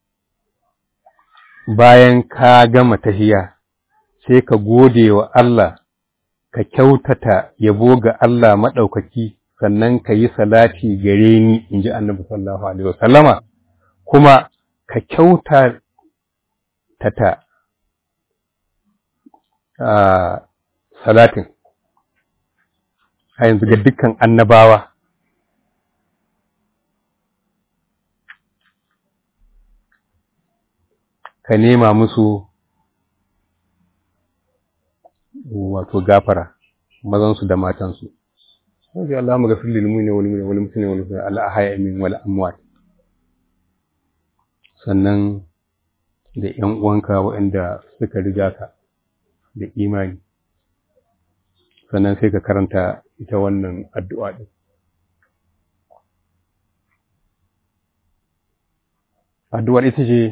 bayan ka gama tahiya sai ka gode wa Allah ka kyautata yabo ga Allah maɗaukaki sannan ka yi salati gare ni in ji annabi sallallahu alaihi wasallama kuma ka kyauta tata a salatin a yanzu ga dukkan annabawa ka nema musu wato gafara mazansu da matansu Wajen Allah maga fili limuni wani muni wani mutune wani mutune Allah a haya min wani amwat sannan da ‘yan uwanka waɗanda suka riga ka da imani sannan sai ka karanta ita wannan addu'a ɗin. Addu'ar ita ce,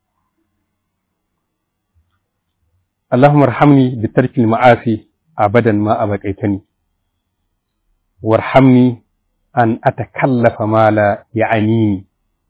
Allahumma rahamni bi tarkil ma'asi abadan ma abaqaitani warhamni an atakallafa ma la ya'anini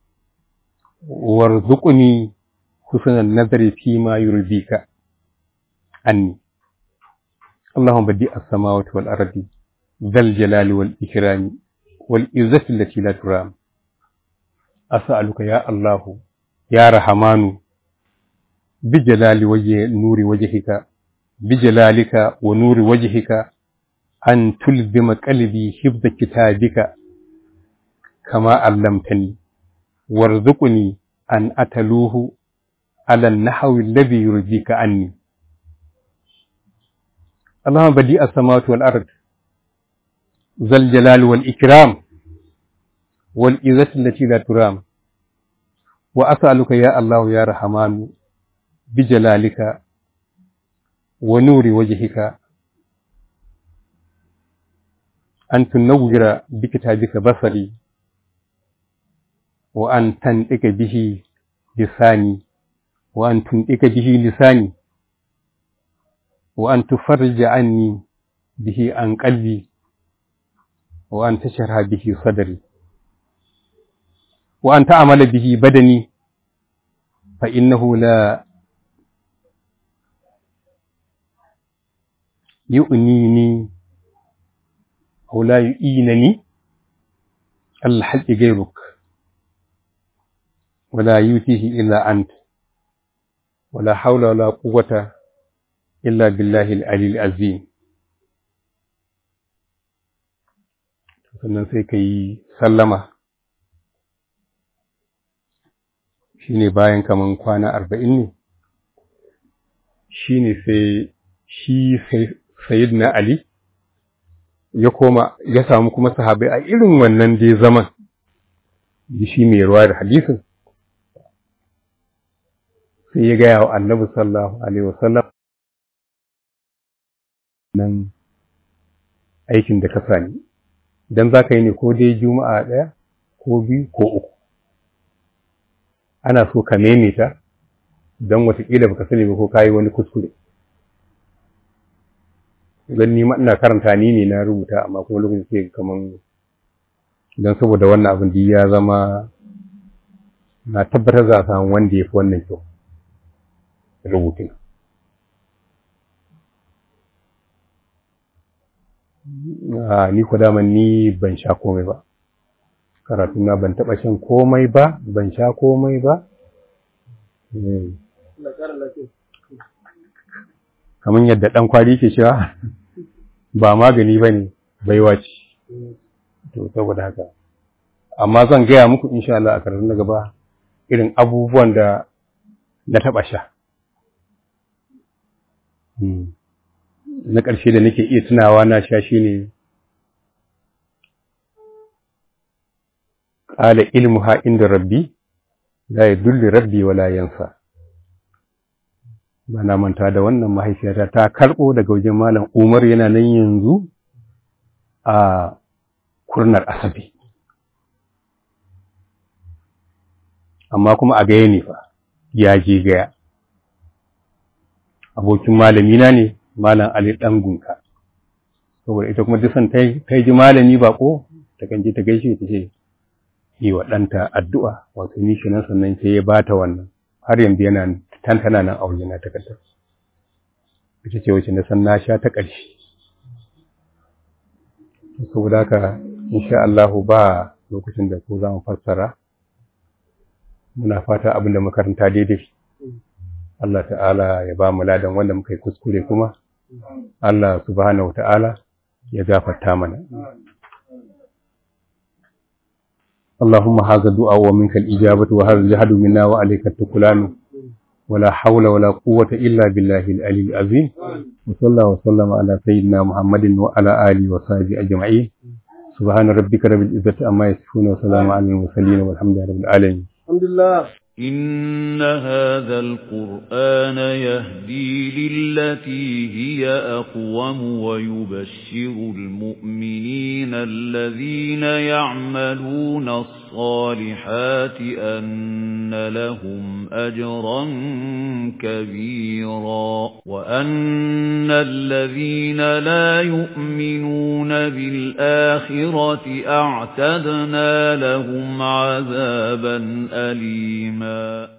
warzuqni husnan nazari fi ma yurdika anni اللهم بديع السماوات والأرض ذا الجلال والإكرام والعزة التي لا ترام أسألك يا الله يا رحمن بجلال وجه نور وجهك بجلالك ونور وجهك أن تلزم قلبي حفظ كتابك كما علمتني وارزقني أن أتلوه على النحو الذي يرضيك عني اللهم بديع السماوات والأرض ذا الجلال والإكرام والعزة التي لا ترام وأسألك يا الله يا رحمن بجلالك ونور وجهك أن تنور بكتابك بصري وأن تنطق به لساني وأن تنطق به لساني وأن تفرج عني به عن قلبي وأن تشرح به صدري وأن تعمل به بدني فإنه لا يؤنيني أو لا يؤينني الحج غيرك ولا يؤتيه إلا أنت ولا حول ولا قوة إلا بالله العلي العظيم sannan sai ka yi sallama shi ne bayan kaman kwana arba'in ne shi ne sai shi sayid na Ali ya koma ya samu kuma sahabai a irin wannan dai zaman shi mai ruwa da hadisin sai ya gaya wa annabi sallallahu alaihi wasallam nan aikin da ka sani idan za ka yi ne ko dai juma'a ɗaya ko biyu ko uku ana so ka maimaita don watakila baka sani ba ko ka yi wani kuskure don ni ina karanta ni ne na rubuta amma kuma lokacin sai kaman don saboda wannan abin da ya zama na tabbatar za a samu wanda ya fi wannan kyau rubutun ni ku daman ni ban sha komai ba karatu na ban taɓa shan komai ba ban sha komai ba kamar yadda ɗan kwari ke cewa ba magani ba ne baiwa ce to saboda haka amma zan gaya muku insha Allah a karatun na gaba irin abubuwan da na taɓa sha na ƙarshe da nake iya tunawa na sha shi ne qala ilmuha inda rabbi la yadulli rabbi wala yansa bana manta da wannan mahaifiyata ta karɓo daga wajen malam Umar yana nan yanzu a kurnar asabi amma kuma a gaya ne fa ya je gaya abokin malamina ne malam Ali dan gunka saboda ita kuma duk san ta ji malami bako ta kan je ta gaishe ta ce yi wa ɗanta addu'a wato ni kenan sannan sai ya bata wannan har yanzu yana tantana nan a wajena takardar ita ce wacce na san na sha ta ƙarshe saboda haka insha Allah ba lokacin da ko za mu fassara muna fata abin da makaranta daidai Allah ta'ala ya ba mu ladan wanda muka yi kuskure kuma Allah subhanahu ta'ala ya gafarta mana اللهم هذا الدعاء ومنك الإجابة وهذا الجهد منا وعليك التكلان ولا حول ولا قوة إلا بالله العلي العظيم وصلى الله وسلم على سيدنا محمد وعلى آله وصحبه أجمعين سبحان ربك رب العزة عما يصفون وسلام على المرسلين والحمد لله رب العالمين الحمد لله إن هذا القرآن يهدي للتي هي أقوم ويبشر المؤمنين الذين يعملون الصالحات أن لهم أجرا كبيرا وأن الذين لا يؤمنون بالآخرة أعتدنا لهم عذابا أليما